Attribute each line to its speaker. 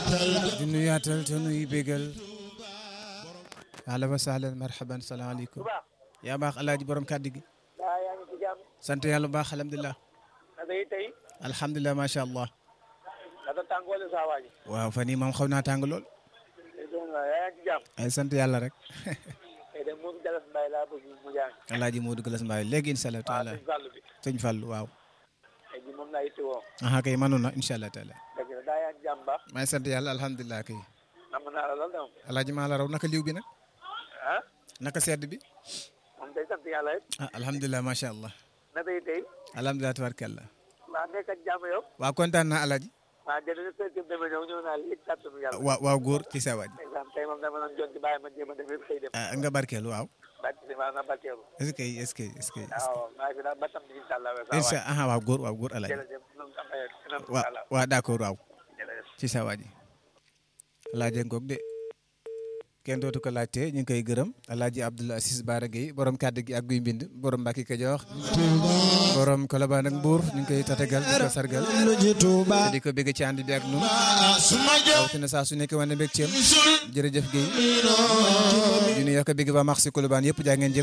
Speaker 1: di nuyaatal te nuy bégal ahlan wa sahlan marhaban salaamaaleykum yaa baax alaaji borom kàddu gi
Speaker 2: daa yaa ngi ci jàmm
Speaker 1: sant yàlla bu baax alhamdulilah
Speaker 2: naka yi tey
Speaker 1: alhamdulilah macha allah
Speaker 2: naka tàngoole saa waa ji
Speaker 1: waaw fan yii moom xaw naa tàng lool
Speaker 2: tey doon naa yaa ngi ci jàmm
Speaker 1: ay sant yàlla rek
Speaker 2: tey de moom Jalas Mbaye laa bëgg mu jàng
Speaker 1: alaaji Modou Galas Mbaye léegi incha allah
Speaker 2: waaw
Speaker 1: taala
Speaker 2: suñ fàll bi
Speaker 1: sëñ Fall waaw
Speaker 2: tey ji moom laa yitte woo
Speaker 1: aha kay mënu na incha allah taala
Speaker 2: dëgg la daa yaa ngi jàmm baax
Speaker 1: may sant yàlla alhamdulilah kay
Speaker 2: nam naa la lool dama
Speaker 1: alaaji maa la raw naka liw bi nag
Speaker 2: ah
Speaker 1: naka sedd bi
Speaker 2: moom tey sant yàlla it
Speaker 1: ah alhamdulilah macha allah
Speaker 2: naka yi tey
Speaker 1: alhamdulilah tabarkalla
Speaker 2: waa nekk ak jàmm yow
Speaker 1: waaw kontaan naa alaaji
Speaker 2: waa jërëjëf kër gi dama ñëw ñëw naa léegi kàttanu yàlla
Speaker 1: waaw waaw góor ci sa waaj
Speaker 2: ndeysaan tey moom dama doon jonti bàyyi ma jéem a def yëpp xëy dem
Speaker 1: ah nga barkeelu waaw
Speaker 2: bàcc si maa na barkeelu
Speaker 1: est-ce que est-ce que est-ce que
Speaker 2: waaw maa ngi fi daal ba tam bi incha allah saa
Speaker 1: incha
Speaker 2: waay
Speaker 1: allah waaw góor waaw góor alaaji
Speaker 2: jërëjëf ñoom am ay kanam
Speaker 1: waaw
Speaker 2: incha allah
Speaker 1: waaw d'accord waaw
Speaker 2: jërëjëf
Speaker 1: ci sa waaji alaaji ngoog de kenn dootu ko laajte ñu ngi koy gërëm alaaji Abdoul Aziz Bara Gueye borom kàddu gi ak guy mbind borom Mbàkke Kajoor borom Kolobaan ak Mbuur ñu ngi koy tatagal di ko sargal te di ko bëgg ci ànd bi ak nun rawatina saa su nekk wane mbégteem jërëjëf Gueye di nuyu ko bëgg ba max si Kolobaan yëpp jaa ngeen jëf